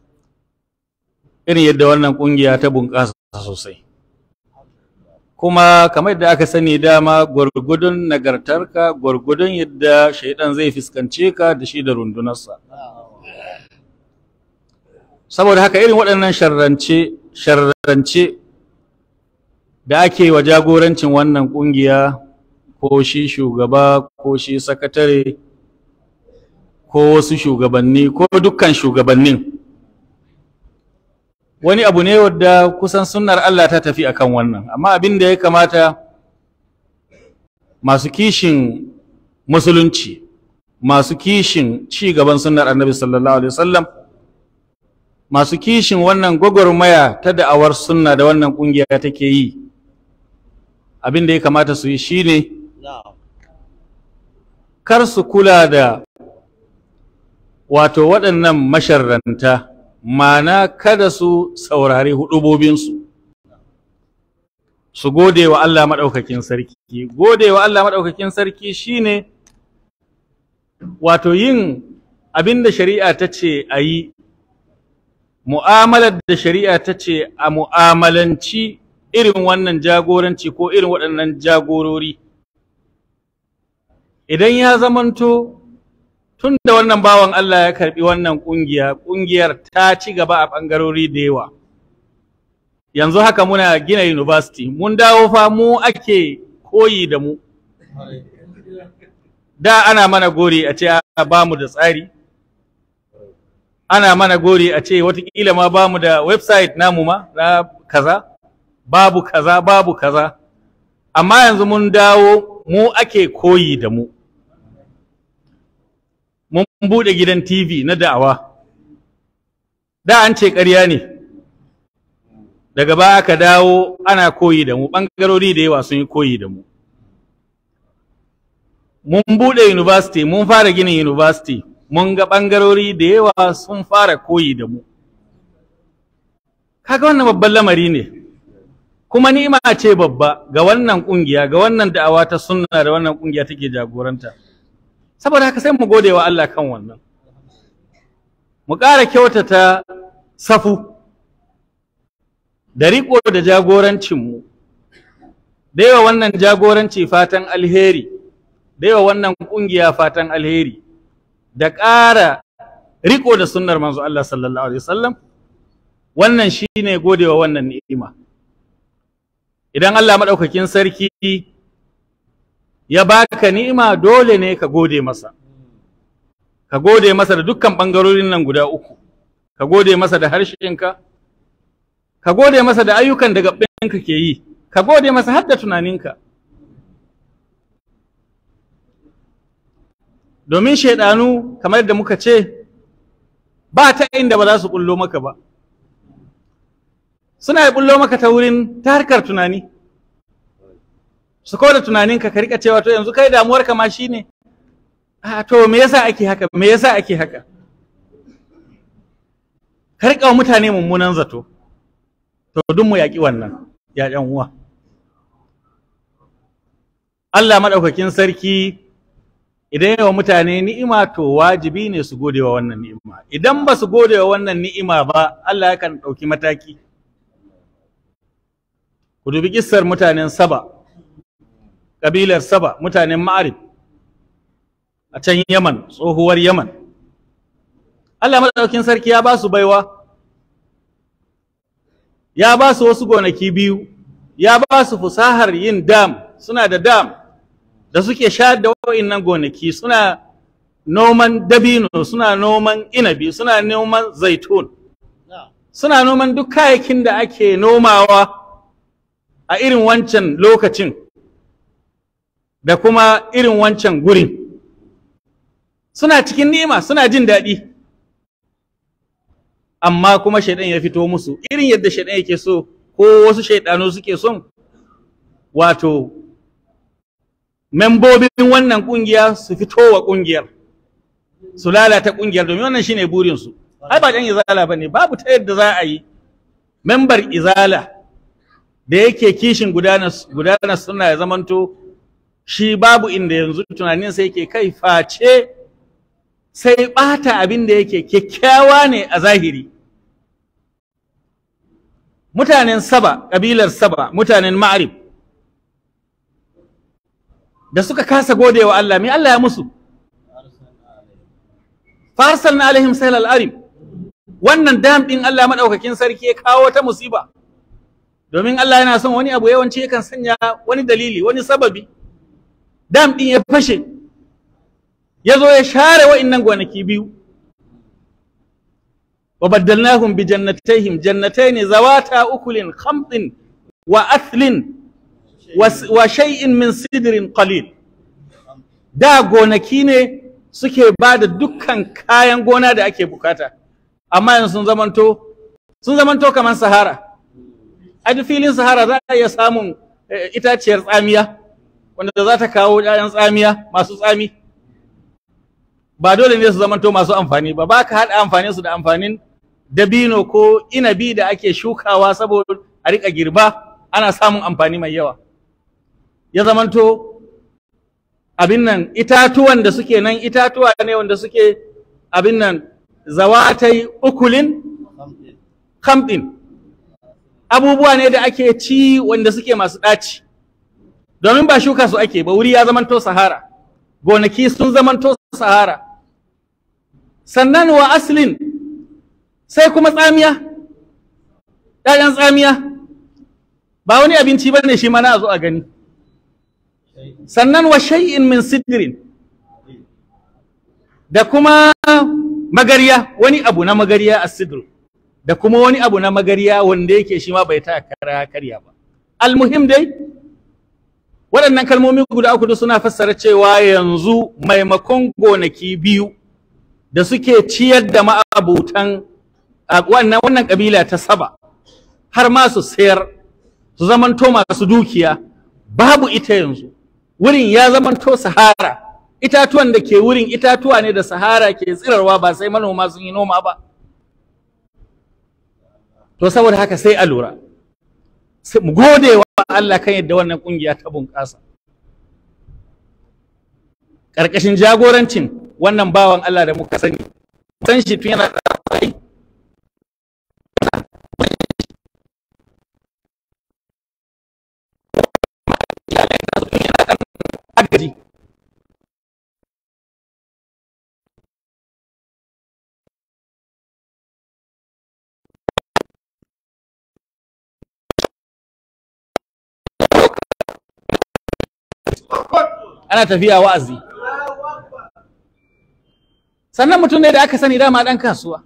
irin yadda wannan kungiya ta bunƙasa sosai kuma kamar yadda aka sani dama gwargudun nagartarka gwargudun yadda shaidan zai fuskance ka da shi da rundunarsa saboda haka irin waɗannan sharrance sharrance da ake wa jagorancin wannan kungiya ko shi shugaba ko shi sakatare ko wasu shugabanni ko dukkan shugabannin wani abu ne wadda kusan sunnar Allah ta tafi akan wannan amma abin da ya kamata masu kishin musulunci masu kishin ci gaban sunnar annabi sallallahu alaihi wasallam masu kishin wannan gwagwarmaya ta da'awar sunna da wannan kungiya take yi abin da ya kamata su yi shine kar su kula da wato waɗannan masharranta mana kada su saurari hudubobinsu su gode wa Allah maɗaukakin sarki gode wa Allah maɗaukakin sarki shine wato yin abin da shari'a ta ce a yi mu'amalar da shari'a ta ce a mu'amalanci irin wannan jagoranci ko irin waɗannan jagorori idan ya zamanto tun da wannan bawan Allah ya karbi wannan kungiya kungiyar ta ci gaba a bangarori da yawa yanzu haka muna gina university mun dawo fa mu ake koyi da mu da ana mana gori a ce a ba mu da tsari ana mana gori a ce watakila ma ba mu da website namu ma na kaza babu kaza babu kaza amma yanzu mun dawo mu ake koyi da mu mun buɗe gidan tv na da'awa da an ce ƙarya ne daga ba aka dawo ana koyi da mu ɓangarori da yawa sun yi koyi da mu mun buɗe university mun fara ginin university mun ga ɓangarori da yawa sun fara koyi da mu kaga wannan babban lamari ne kuma ni'ima ce babba ga wannan ƙungiya ga wannan da'awa ta sunna da wannan ƙungiya take jagoranta saboda haka sai mu gode wa Allah kan wannan mu ƙara kyautata safu da riƙo da jagorancinmu da yawa wannan jagoranci fatan alheri da yawa wannan ƙungiya fatan alheri da ƙara riƙo da sunnar manzo Allah sallallahu alaihi wasallam wannan shine godewa wannan ni'ima idan Allah madaukakin sarki ya baka ni'ima dole ne ka gode masa ka gode masa da dukkan bangarorin nan guda uku ka gode masa da harshenka ka gode masa da ayyukan da gaɓɓinka ke yi ka gode masa har da tunaninka domin shaidanu kamar yadda muka ce ba ta inda ba za su bullo maka ba suna yi bullo maka ta wurin ta harkar tunani su kawo da tunaninka ka rika cewa to yanzu kai damuwarka ma shine a to me yasa ake haka me yasa ake haka ka rika wa mutane mummunan zato to duk mu yaƙi wannan ya ƴan uwa Allah maɗaukakin sarki idan yawa mutane ni'ima to wajibi ne su gode wa wannan ni'ima idan ba su gode wa wannan ni'ima ba Allah yakan ɗauki mataki ku dubi kissar mutanen saba ƙabilar saba mutanen ma'arib a can yaman tsohuwar yaman Allah maɗaukin sarki ya ba su baiwa ya ba su wasu gonaki biyu ya ba su fusahar yin dam suna da dam da suke sha da wa'innan gonaki suna noman dabino suna noman inabi suna noman zaitun suna noman duk kayakin da ake nomawa a irin wancan lokacin da kuma irin wancan gurin suna cikin ni'ima suna jin daɗi amma kuma shaidan ya fito musu irin yadda shaidan yake so ko wasu shaidanu suke son wato membobin wannan kungiya su fito wa kungiyar su lalata kungiyar domin wannan shine burin su ai ba dan izala bane babu ta yadda za a yi membar izala da yake kishin gudanar gudanar suna ya zamanto shi babu inda yanzu tunanin sai yake kai face sai bata abin da yake kyakkyawa ne a zahiri mutanen saba kabilar saba mutanen ma'arib da suka kasa gode wa Allah me Allah ya musu farsalna alaihim sayl al-arim wannan dam din Allah madaukakin sarki ya kawo ta musiba domin Allah yana son wani abu yawanci yakan sanya wani dalili wani sababi dam din ya fashe ya zo ya share wa'innan gonaki biyu wa baddalnahum bi jannatayhim jannatayn zawata ukulin khamtin wa athlin wa shay'in min sidrin qalil da gonaki ne suke ba da dukkan kayan gona da ake bukata amma yanzu sun zamanto sun zamanto kamar sahara a duk filin sahara za a iya samun itaciyar tsamiya wanda za ta kawo ƴaƴan tsamiya masu tsami ba dole ne su zamanto masu amfani ba ba ka haɗa amfanin su da amfanin dabino ko inabi da ake shukawa saboda a riƙa girba ana samun amfani mai yawa ya zamanto abin nan itatuwan da suke nan itatuwa ne wanda suke abin nan zawatai ukulin kamɗin abubuwa ne da ake ci wanda suke masu ɗaci domin ba shuka su ake ba wuri ya zamanto sahara gonaki sun zamanto sahara sannan wa aslin sai kuma tsamiya ‘ya'yan tsamiya ba wani abinci ba ne shi mana a zo a gani sannan wa shay'in min sidrin da kuma magariya wani abu na magariya a sidr da kuma wani abu na magariya wanda yake shi ma bai ta kara karya ba almuhim dai waɗannan kalmomi guda uku suna fassara cewa yanzu maimakon gonaki biyu da suke ciyar da ma'abutan wannan wannan kabila ta saba har ma su sayar su zamanto masu dukiya babu ita yanzu wurin ya zamanto sahara itatuwan da ke wurin itatuwa ne da sahara ke tsirarwa ba sai manoma sun yi noma ba to saboda haka sai a lura mu gode wa Allah kan yadda wannan kungiya ta bunƙasa ƙarƙashin jagorancin wannan bawan Allah da muka sani san shi tun yana da agaji ana tafiya wa'azi sannan mutum ne da aka sani dama ɗan kasuwa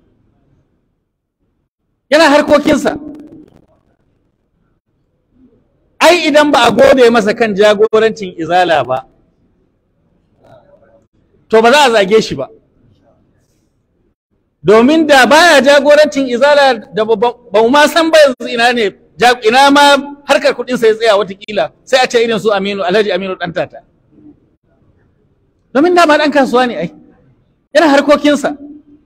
yana harkokinsa ai idan ba a gode masa kan jagorancin izala ba to ba za a zage shi ba domin da baya jagorancin izala da ba mu ma san ba yanzu ina ne ina ma harkar kuɗin sai tsaya watakila sai a ce irin su Aminu Alhaji Aminu ɗan tata domin da ba ɗan kasuwa ne ai yana harkokinsa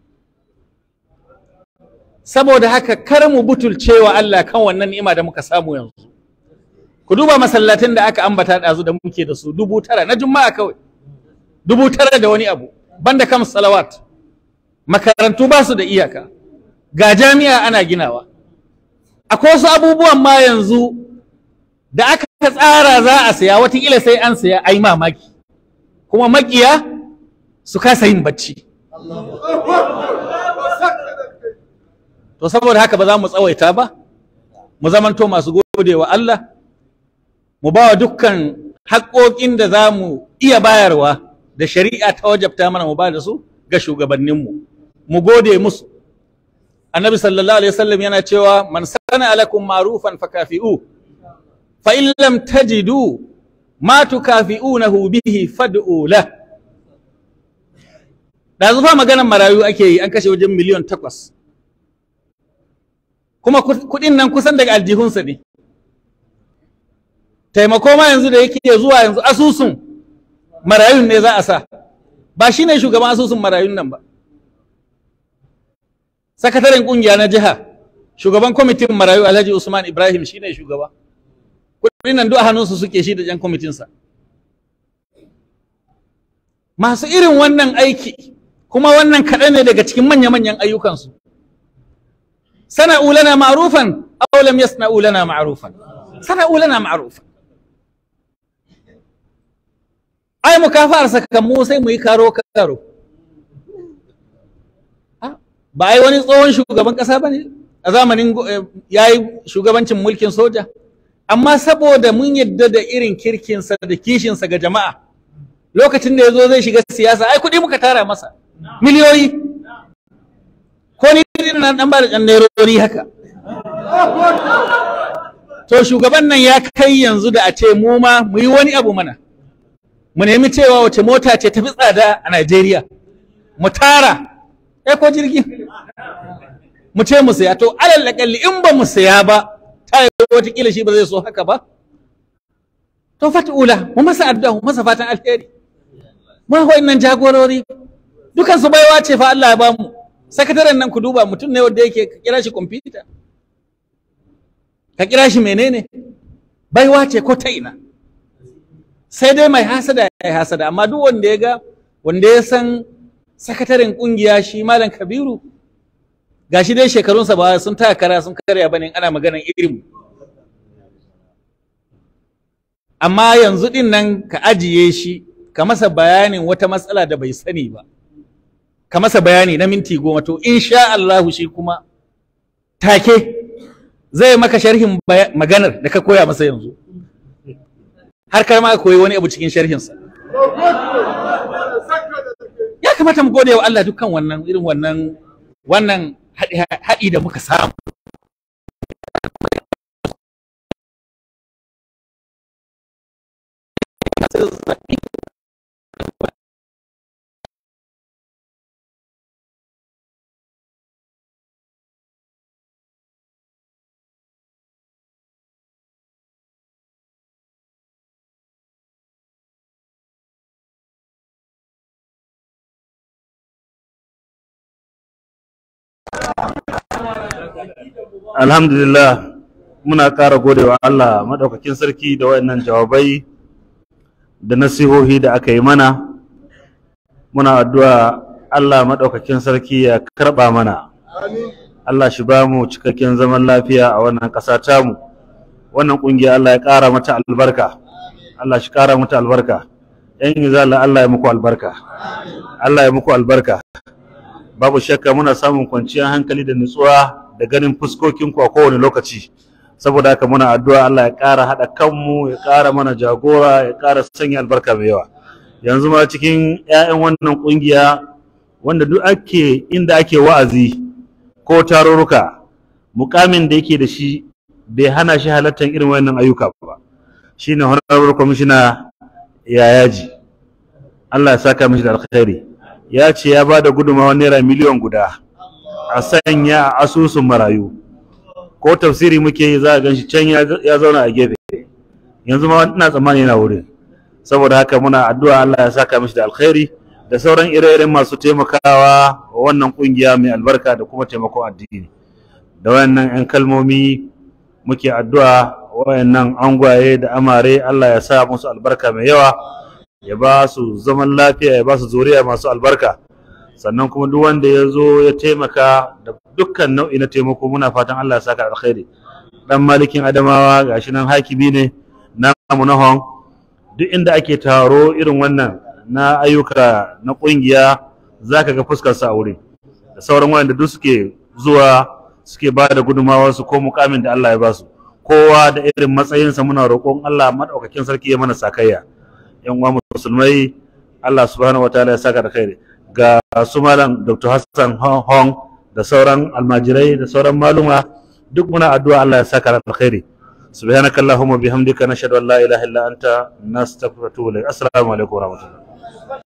saboda haka kar mu butulcewa Allah kan wannan ni'ima da muka samu yanzu ku duba masallatin da aka ambata ɗazu da muke da su dubu tara na juma'a kawai dubu tara da wani abu banda kam salawat makarantu ba su da iyaka ga jami'a ana ginawa akwai wasu abubuwan ma yanzu da aka tsara za a saya watakila sai an saya ai mamaki kuma makiya su kasa yin bacci to saboda haka ba za mu tsawaita ba mu zamanto masu gode wa Allah mu ba wa dukkan haƙoƙin da za mu iya bayarwa da shari'a ta wajabta mana mu ba da su ga shugabanninmu mu gode musu annabi sallallahu alaihi wasallam yana cewa man sana alakum ma'rufan fakafi'u fa in lam tajidu ma tukafi'unahu bihi fad'u lah da zufa maganar marayu ake yi an kashe wajen miliyan takwas kuma kuɗin nan kusan daga aljihunsa ne taimako ma yanzu da yake zuwa yanzu asusun marayun ne za a sa ba shi ne shugaban asusun marayun nan ba sakataren kungiya na jiha shugaban kwamitin marayu alhaji usman ibrahim shi ne shugaba kudin nan duk a hannunsu suke shi da jan kwamitinsa masu irin wannan aiki kuma wannan kaɗan ne daga cikin manya-manyan ayyukansu sana'u lana ma'rufan aw lam yasna'u lana ma'rufan sana'u lana ma'rufan ai mukafa'ar sakakan mu sai mu yi karo karo ba ai wani tsohon shugaban kasa ba ne a zamanin ya yi shugabancin mulkin soja amma saboda mun yadda da irin kirkinsa da kishinsa ga jama'a lokacin da ya zo zai shiga siyasa ai kuɗi muka tara masa miliyoyi ko ni na dan ba da ɗan nairori haka to shugaban nan ya kai yanzu da a ce mu ma mu yi wani abu mana mu nemi cewa wace mota ce tafi tsada a Najeriya mu tara eh ko jirgi mu ce mu saya to alal akalli in ba mu saya ba ta yi watakila shi ba zai so haka ba to fat'ula mu masa addu'a mu masa fatan alheri mu nan jagorori dukan su baiwa ce fa Allah ya ba mu sakataren nan ku duba mutum ne wanda yake ka kira shi kwamfuta ka kira shi menene baiwa ce ko ta ina sai dai mai hasada ya yi hasada amma duk wanda ya ga wanda ya san sakataren kungiya shi malam kabiru gashi dai shekarunsa ba sun taya kara sun karya bane ana maganan irin amma yanzu din nan ka ajiye shi ka masa bayanin wata matsala da bai sani ba ka masa bayani na minti goma to insha Allah shi kuma take zai maka sharhin maganar da ka koya masa yanzu har kai ma ka koyi wani abu cikin sharhinsa ya kamata mu gode wa Allah dukkan wannan irin wannan wannan haɗi- haɗi da muka samu alhamdulillah muna ƙara godewa Allah maɗaukakin sarki da wayannan jawabai da nasihohi da aka yi mana muna addu'a Allah maɗaukakin sarki ya karɓa mana Allah shi ba mu cikakken zaman lafiya a wannan ƙasa tamu wannan ƙungiya Allah ya ƙara mata albarka Allah shi ƙara mata albarka ‘yan izala Allah ya muku albarka Allah ya muku albarka babu shakka muna samun kwanciyar hankali da nutsuwa da ganin fuskokinku a kowane lokaci saboda haka muna addu'a Allah ya ƙara haɗa kanmu ya ƙara mana jagora ya ƙara sanya albarka mai yawa yanzu ma cikin 'ya'yan wannan ƙungiya wanda duk ake inda ake wa'azi ko tarurruka mukamin da yake da shi bai hana shi halartar irin wannan ayyuka ba shine honorable commissioner yayaji Allah ya saka mishi da alkhairi ya ce ya ba da gudunmawar naira miliyan guda a sanya a asusun marayu ko tafsiri muke yi za a gan shi can ya ya zauna a gefe yanzu ma ina tsammani yana wurin saboda haka muna addu'a Allah ya saka mishi da alkhairi da sauran ire-iren masu taimakawa wa wannan kungiya mai albarka da kuma taimakon addini da wayannan 'yan kalmomi muke addu'a wayannan angwaye da amare Allah ya sa musu albarka mai yawa ya ba su zaman lafiya ya ba su zuriya masu albarka sannan kuma duk wanda ya zo ya taimaka da dukkan nau'i na taimako muna fatan Allah ya saka alkhairi dan malikin adamawa gashi nan hakibi ne namu na hon duk inda ake taro irin wannan na ayyuka na kungiya zaka ga fuskar sa a wurin da sauran wanda duk suke zuwa suke ba da gudunmawar su ko mukamin da Allah ya ba su kowa da irin matsayinsa muna roƙon Allah madaukakin sarki ya mana sakayya yan uwa musulmai Allah subhanahu wataala ya saka da khairi ga su malam Dr. Hassan Hong da sauran almajirai da sauran maluma duk muna addu'a Allah ya saka da alkhairi subhanakallahumma bihamdika nashhadu an la ilaha illa anta nastaghfiruka wa natubu ilayk assalamu alaikum wa rahmatullahi